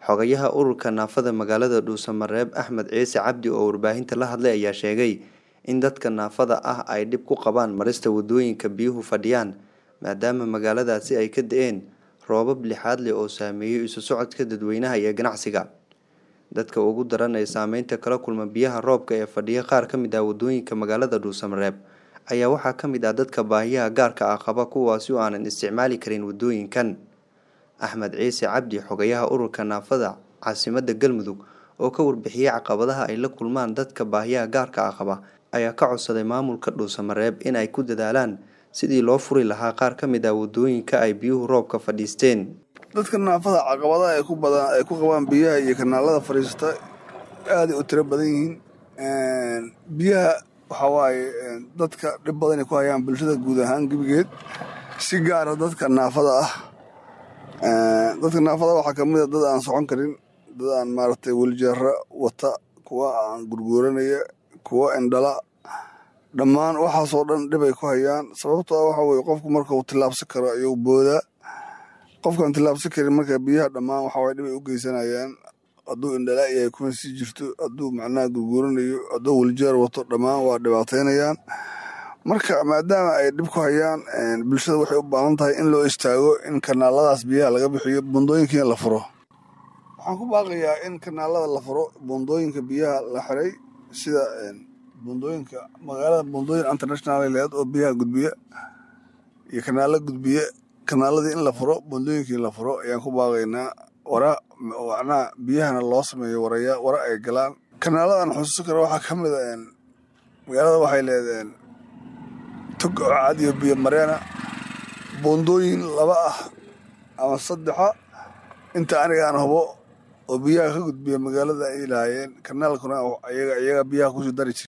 Xogayaha ururka naafada magaalada Dhuusamareeb Axmed Ciise Cabdi oo warbaahinta la hadlay ayaa sheegay in dadka naafada ah ay dhib ku qabaan marista wadooyinka biyuhu fadhiyaan maadaama magaaladaasi ay ka da'een roobab lixaad leh oo saameeyay isu socodka dadweynaha iyo ganacsiga. Dadka ugu daran ee saameynta kala kulma biyaha roobka ee fadhiya qaar ka mid ah wadooyinka magaalada Dhuusamareeb ayaa waxaa ka mid ah dadka baahiyaha gaarka ah qaba kuwaasi oo aanan isticmaali karin wadooyinkan. Axmed Ciise Cabdi xogayaha ururka naafada caasimadda Galmudug oo ka warbixiyay caqabadaha ay la kulmaan dadka baahiyaha gaarka ah qaba ayaa ka codsaday maamulka Dhuusamareeb in ay ku dadaalaan sidii loo furi lahaa qaar ka mid ah wadooyinka ay biyuhu roobka fadhiisteen. dadka naafada caqabadaha ay ku badan ay ku qabaan biyaha iyo kanaalada fadhiista aaday u tiro badan yihiin biyaha waxaa waaye dadka dhib badan ay ku hayaan bulshada guud ahaan gebigeed si gaara dadka naafada ah dadka naafada waxaa kamid a dad aan socon karin dad aan maaragtay weljeera wata kuwa aan gurguuranaya kuwa indhala dhammaan waxaasoo dhan dhib ay ku hayaan sababtoo ah waxa weye qofku marka uu tillaabsan karo ayuu boodaa qofkaan tillaabsan karin marka biyaha dhammaan waxa waye dhib ay u geysanayaan hadduu indhala yahay kuma sii jirto hadduu macnaha gurguuranayo hadduu weljeer wato dhammaan waa dhibaateynayaan marka maadaama ay dhib ku hayaan bulshada waxay u baahan tahay in loo istaago in kanaaladaas biyaha laga bixiyo buundooyinkiina la furo waxaan ku baaqayaa in kanaalada la furo buundooyinka biyaha la xiray sida buundooyinka magaalada buundooyin international leed oo biyaha gudbiya iyo kanaalo gudbiya kanaaladii in la furo buundooyinkii la furo ayaan ku baaqaynaa wara macnaha biyahana loo sameeyo waraya wara ay galaan kanaaladan xusuusan kara waxaa ka mid a magaalada waxay leedeen tog cad iyo biyo mareena buundooyin laba ah ama saddexa inta aniga aan hubo oo biyaha ka gudbiya magaalada ay lahaayeen kanaalkuna iyaga biyaha kusii dari jira